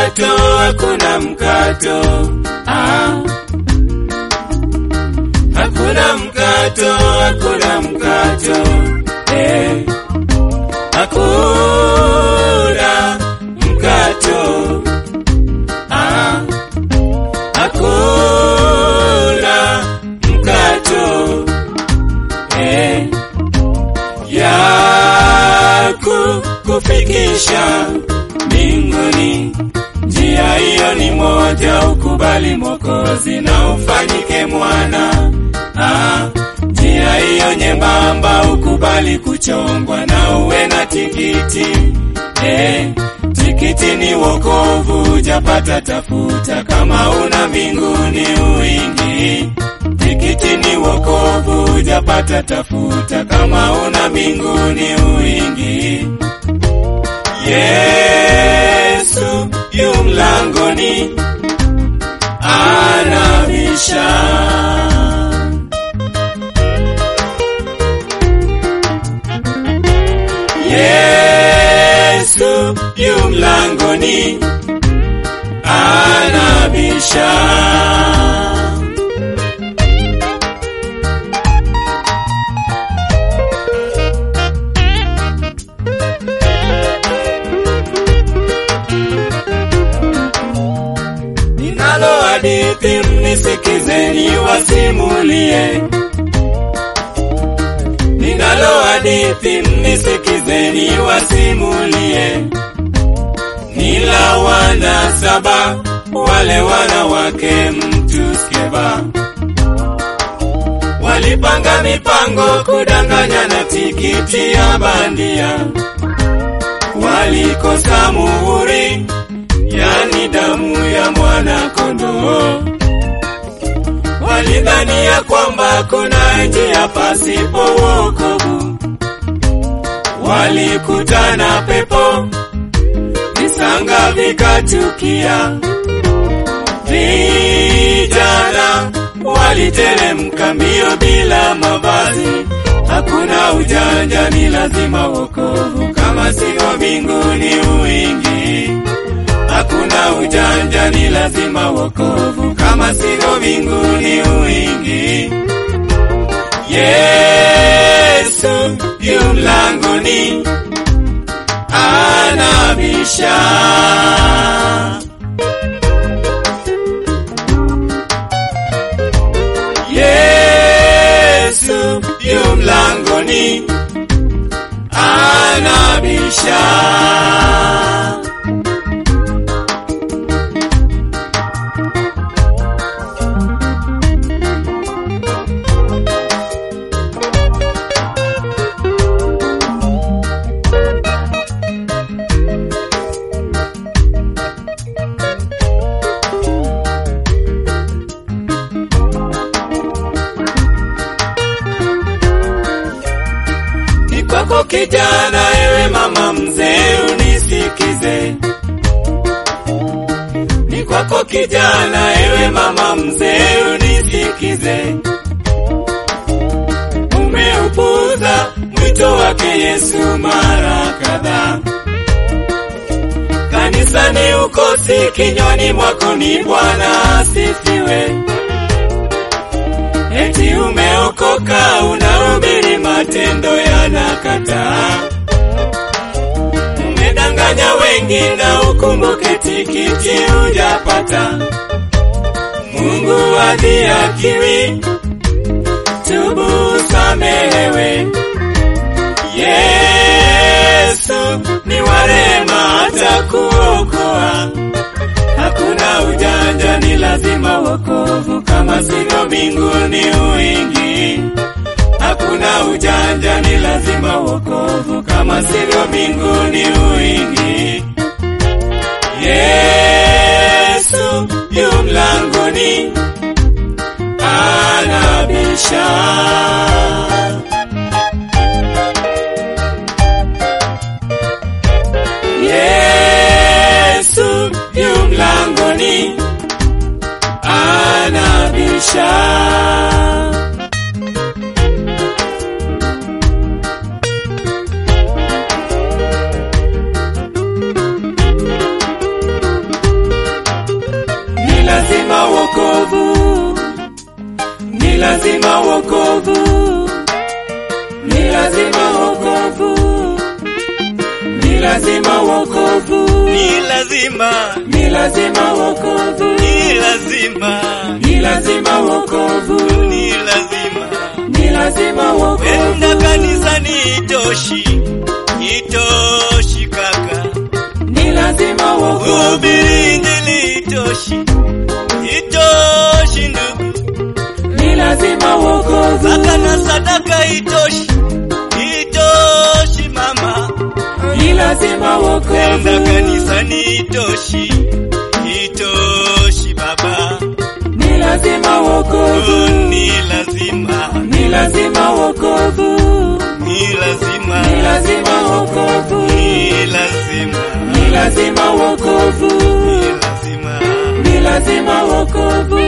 mkato, hakuna mkato. Ah. Hakuna mkato, hakuna mkato. Eh. Hakuna mkato. Ah. Hakuna mkato. Eh. Ya kukufikisha mbinguni. Njia hiyo ni moja, ukubali Mwokozi na ufanyike mwana. Ah, njia hiyo nyembamba, ukubali kuchongwa na uwe na tikiti. Eh, tikiti ni wokovu, ujapata tafuta, kama una mbinguni uingi. Tikiti ni wokovu, ujapata tafuta, kama una mbinguni uingi. Yesu yu mlangoni anabisha. Yesu yu mlangoni anabisha. Ninalo hadithi mnisikizeni wasimulie. Ninalo hadithi mnisikizeni wasimulie. Nila wana saba wale wanawake mtu skeva walipanga mipango kudanganya na tikiti ya bandia, walikosa muhuri yani damu ya mwana kondoo. Walidhania kwamba kuna njia pasipo wokovu, walikutana pepo, visanga vikatukia. Vijana waliteremka mbio bila mavazi, hakuna ujanja, ni lazima wokovu, kama sio mbinguni uingi hakuna ujanja, ni lazima wokovu, kama sio mbinguni uingi. Yesu yu mlangoni anabisha. Yesu yu mlangoni anabisha. Ni kwako kijana, ewe mama mzee, unisikize. Ni kwako kijana, ewe mama mzee, unisikize. Umeupuza mwito wake Yesu mara kadhaa. Kanisani ukosi, kinywani mwako ni Bwana asifiwe. Eti umeokoka unahubiri, matendo yanakataa. Umedanganya wengi na ukumbuke tikiti hujapata. Mungu adhihakiwi, tubu samehewe. Yesu ni wa rehema, atakuokoa. Hakuna ujanja, ni lazima wokovu, kama sio mbinguni uingi. Hakuna ujanja, ni lazima wokovu, kama sio mbinguni uingi. Yesu yu mlangoni anabisha. Yesu yu mlangoni anabisha. lazima wokovu, ni lazima, ni lazima wokovu, ni lazima, ni lazima wokovu, ni lazima. ni lazima wokovu, Kwenda kanisani itoshi, itoshi kaka. ni lazima wokovu, Kuhubiri injili itoshi, itoshi ndugu. ni lazima wokovu, Zaka na sadaka itoshi, itoshi mama. ni lazima Kwenda wokovu, kanisani itoshi, itoshi baba. ni lazima Oh, wokovu, ni lazima, ni lazima wokovu, ni lazima, ni lazima wokovu, ni lazima, ni lazima wokovu, ni lazima. ni lazima wokovu,